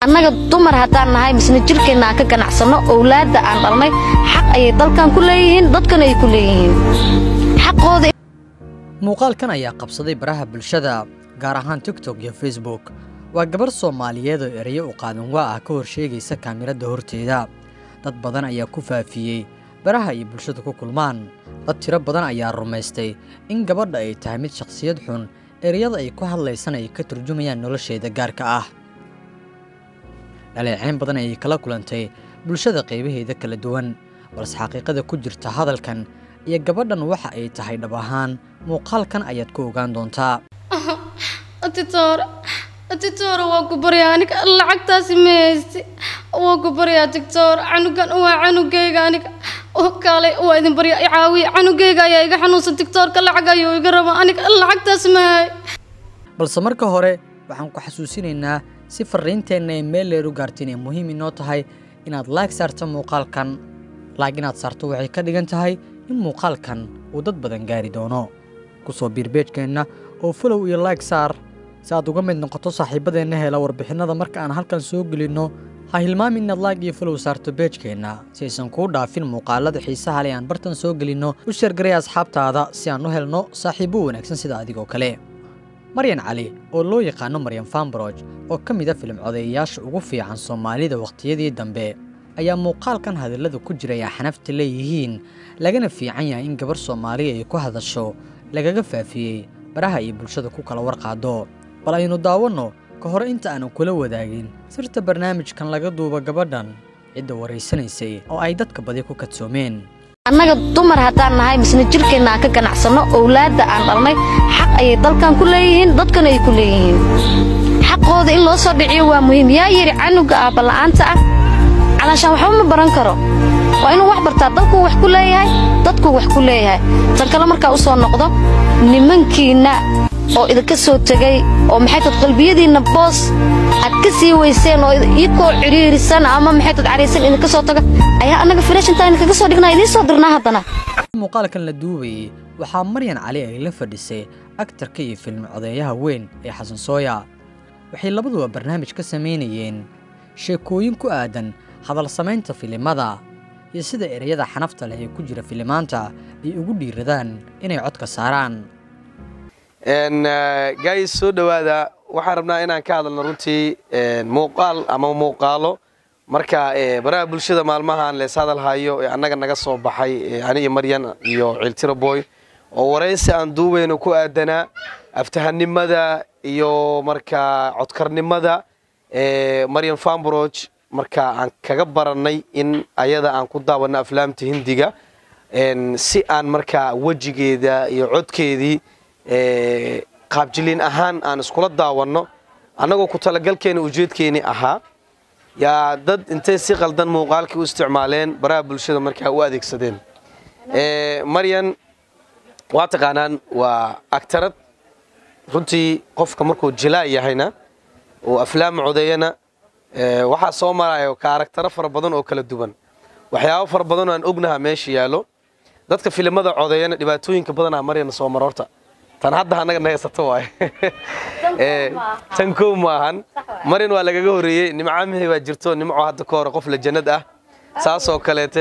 annaga dumar haddaan nahay misna jirkeenna aan ka ganacsano owlaadda aan dhalnay xaq ayay dalkan ku leeyihiin dadkana ay ku leeyihiin xaqooda muuqaalkan ayaa qabsaday baraha bulshada gaar ahaan tiktok iyo facebook waa gabar soomaaliyeed oo ereyo u qaadan waa ah ka hor sheegaysa kaamirada horteeda dad badan ayaa ku faafiyey baraha ay bulshada ku kulmaan dad tiro badan ayaa rumaystay in gabadha ay tahay mid shakhsiyad xun ereyada ay ku hadlaysana ay ka turjumayaan nolosheeda gaarka ah dhaleeceyn badan ayay kala kulantay bulshada qaybaheeda kala duwan balse xaqiiqada ku jirta hadalkan iyo gabadhan waxa ay tahay dhab ahaan muuqaalkan ayaad ku ogaan doontaa atitoore atitoore waa ku baryaa aniga lacagtaasi ma haysti waa ku baryaa tigtoor canugan waa canugayga aniga oo kaale waa idin baryaa i caawiya canugayga ayaa iga xanuunsan tigtoorka lacag ayuu iga rabaa aniga lacagtaasi ma hay balse marka hore waxaan ku xasuusinaynaa si farriinteenna ay meel leer u gaarta inay muhiim inoo tahay inaad laag saarto muuqaalkan laag inaad saarto waxay ka dhigan tahay in muuqaalkan uu dad badan gaari doono ku soo biir beejkeenna oo folow iyo laag saar si aad uga mid noqoto saaxiibadeenna hela warbixinnada marka aan halkan soo gelinno ha hilmaami inaad laag iyo folow saarto beejkeenna si aysan kuu dhaafin muuqaalada xiisaha leh aan bartan soo gelinno u sheergaray asxaabtaada si aan u helno saaxiibbo wanaagsan sida adigoo kale maryan cali oo loo yaqaano maryan fambroj oo ka mid a filim codeeyayaasha ugu fiican soomaalida wakhtiyadii dambe ayaa muuqaalkan hadallada ku jira ay xanafta leeyihiin lagana fiican yahay in gabar soomaaliya ay ku hadasho lagaga faafiyey baraha ay bulshada ku kala warqaado bal aynu daawanno ka hore inta aanan kula wadaagin sirta barnaamijkan laga duuba gabadhan cidda waraysanaysay oo ay dadka badi ku kadsoomeen annaga dumar haddaan nahay misna jirkeenna aan ka ganacsano owlaadda aan dhalnay xaq ayay dalkan ku leeyihiin dadkana ay ku leeyihiin xaqooda in loo soo dhiciyo waa muhiim yaa yidhi canuga aabala'aanta ah calaashaan waxba ma baran karo waa inuu wax bartaa dalkuu wax ku leeyahay dadkuu wax ku leeyahay tan kale markaa u soo noqdo nimankiinna oo idinka soo tegay oo maxay tad qalbiyadiinna boos aad ka sii weyseen oo idikoo cidhiirisan ama maxay tad cariisan idinka soo taga ayaa annaga filashintaa idinkaga soo dhignaa idiin soo dirnaa haddana muuqaalkan la duubayey waxaa maryan cali ay la fadhisay aktarka iyo filmi codeeyaha weyn ee xasan sooya waxay labaduba barnaamij ka samaynayeen sheekooyin ku aadan hadal samaynta filimada iyo sida ereyada xanafta leh ee ku jira filimaanta ay ugu dhiiradaan inay codka saaraan gaayis soo dhowaada waxaan rabnaa inaan ka hadalno runtii muuqaal ama muuqaalo marka baraha bulshada maalmahan lees hadal hayo ee annaga naga soo baxay ani iyo maryan iyo ciltiro boy oo waraysi aan duubayno ku aadanaa aftahanimada iyo marka codkarnimada maryan fambroj marka aan kaga barannay in ayada aan ku daawanno aflaamta hindiga si aan marka wejigeeda iyo codkeedii qaabjiliin ahaan aan iskula daawanno annagoo ku talagalkeena ujeedkeeni ahaa yaa dad intay si qaldan muuqaalkii u isticmaaleen baraha bulshada markaa u adeegsadeen maryan waa taqaanaan waa agtarad runtii qofka markuu jilaa yahayna oo aflaam codeeyana waxaa soo marayo ka aragtaro fara badan oo kala duwan waxyaabo fara badan oo aan ognaha meesha yaallo dadka filimada codeeyana dhibaatooyinka badanaa maryan soo mara horta tan hadda annaga na haysato waay tan kow maahan maryan waa lagaga horreeyey nimcamihii baa jirto nimco hadda ka hore qof la jannad ah saasoo kaleete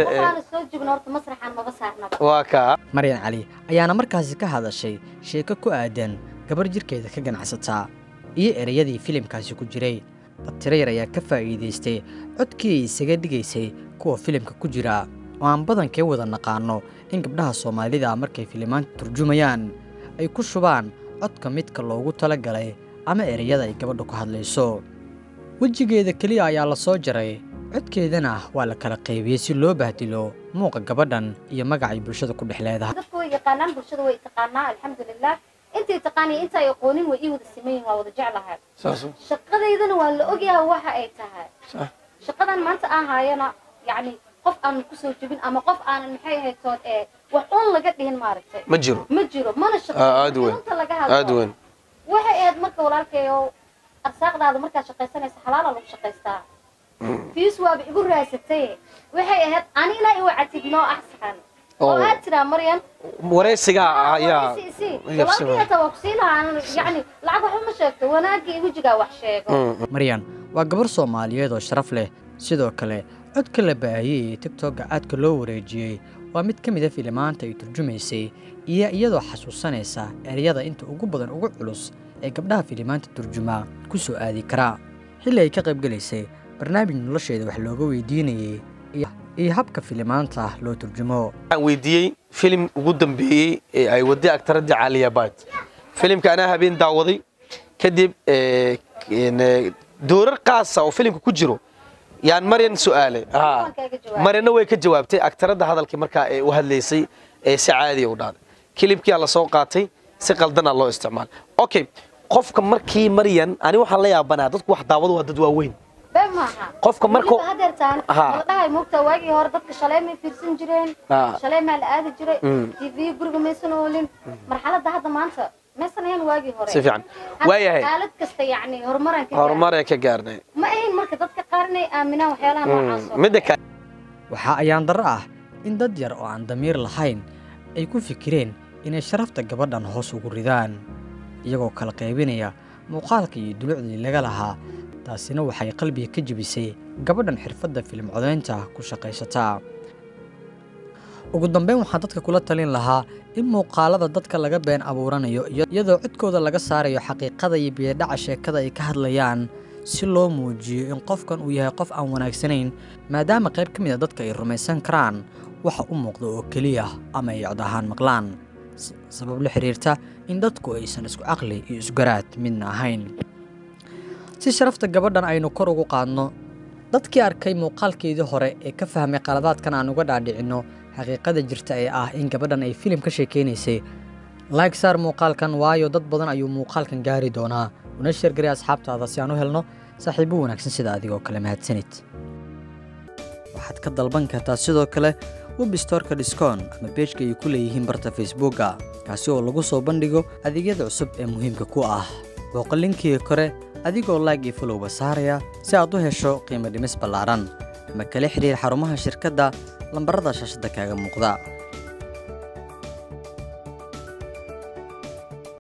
waa kaa maryan cali ayaana markaasi ka hadashay sheeko ku aadan gabar jirkeeda ka ganacsataa iyo ereyadii filimkaasi ku jiray dad tiro yar ayaa ka faa'iidaystay codkii ay isaga dhigaysay kuwa filimka ku jira oo aan badankee wada naqaano in gabdhaha soomaalida markay filimaanta turjumayaan ay ku shubaan codka midka loogu talagalay ama ereyada ay gabadha ku hadlayso wejigeeda keliya ayaa la soo jaray codkeedana waa la kala qaybiyey si loo bahdilo muuqa gabadhan iyo magacay bulshada ku dhex leedahay dadku way yaqaanaan bulshada way taqaanaa alxamdulilah intay taqaaniyo inta ay aqoonin way ii wada siman yihin waa wada jeclahay shaqadaydana waa la ogyahay waxa ay tahay shaqadan maanta aan haayana yacni qof aanan kusoo jebin ama qof aanan maxay ahayd tood ee wax uun laga dhihin maaragtay ma jiro ma jiro mana aad weyn shaqo laga aad hadlo weyn waxay ahayd marka walaalkayo arsaaqdaada markaad shaqaysanaysa xalaala lagu shaqaystaa fiis waaba igu raasatay waxay ahayd anina iwacatid noo axsan oo Oo. aad tiraa maryan waraysiga ayaa walaalkii hata waa ku sii lahaa yani lacag waxba ma sheegto wanaagii wejigaa wax sheego maryan waa gabar soomaaliyeed oo sharaf leh sidoo kale codka la baahiyey ee tigtogga aadka loo wareejiyey waa mid ka mid a filimaanta ay turjumaysay iyo iyadoo xasuusanaysa ereyada inta ugu badan ugu culus ee gabdhaha filimaanta turjumaa ku soo aadi karaa xilli ay ka qaybgelaysay barnaamij nolosheeda wax looga weydiinayey iyo habka filimaanta loo turjumo waxaan weydiiyey filim ugu dambeeyey ee ay waday aktaradii caaliya baad filimka anaa habeen daawaday kadib doorar qaasa oo filimka ku jiro yaan maryan su'aalay maryana way ka jawaabtay aktaradda hadalkii markaa ee u hadlaysay ee si caadiya u dhaaday kilibkiyaa la soo qaatay si qaldanaa loo isticmaalay okay qofka markii maryan ani waxaan la yaabanaa dadku wax daawado waa dad waaweyn qofka markuu dhahay moogtaa waagii hore dadka shalay may fiirsan jireen shalay maa la aadi jiray tv guriga maysan oolin marxaladda hadda maanta maysan ahayn waagii hore si fiican waayahay xaalad kasta yacni horumaraan ka horumaree ka gaarnay ma ahayn marka dadka qaar inay aaminaan waxyaalaha noocaas oo midda kale waxaa ayaan darro ah in dad yar oo aan damiir lahayn ay ku fikireen inay sharafta gabadhan hoos ugu ridaan iyagoo kala qaybinaya muuqaalka iyo dulucdii laga lahaa taasina waxay qalbiga ka jebisay gabadhan xirfadda filim codaynta ku shaqaysataa ugu dambeyn waxaan dadka kula talin lahaa in muuqaalada dadka laga been abuuranayo iyadoo codkooda laga saarayo xaqiiqada iyo biyadhaca sheekada ay ka hadlayaan si loo muujiyo in qofkan uu yahay qof aan wanaagsanayn maadaama qayb ka mid a dadka ay rumaysan karaan waxa u muuqda oo keliya ama ay cod ahaan maqlaan sabab la xiriirta in dadku aysan isku caqli iyo isgaraad midna ahayn si sharafta gabadhan aynu kor ugu qaadno dadkii arkay muuqaalkeedii hore ee ka fahmay qaladaadkan aan uga dhaadhicinno xaqiiqada jirta ee ah in gabadhan ay filim ka sheekaynaysay laag saar muuqaalkan waayo dad badan ayuu muuqaalkan gaari doonaa una sheergaray asxaabtaada si aan u helno saaxiibo wanaagsan sida adigoo kale mahadsanid waxaad ka dalban kartaa sidoo kale webstorka discon ama beejka ay ku leeyihiin barta facebooka kaasi oo lagu soo bandhigo adeegyada cusub ee muhiimka ku ah booqo linkiga kore adigoo laag iyo folowba saaraya si aad u hesho qiimo dhimis ballaaran ama kala xidhiir xarumaha shirkadda lambarada shaashadda kaaga muuqda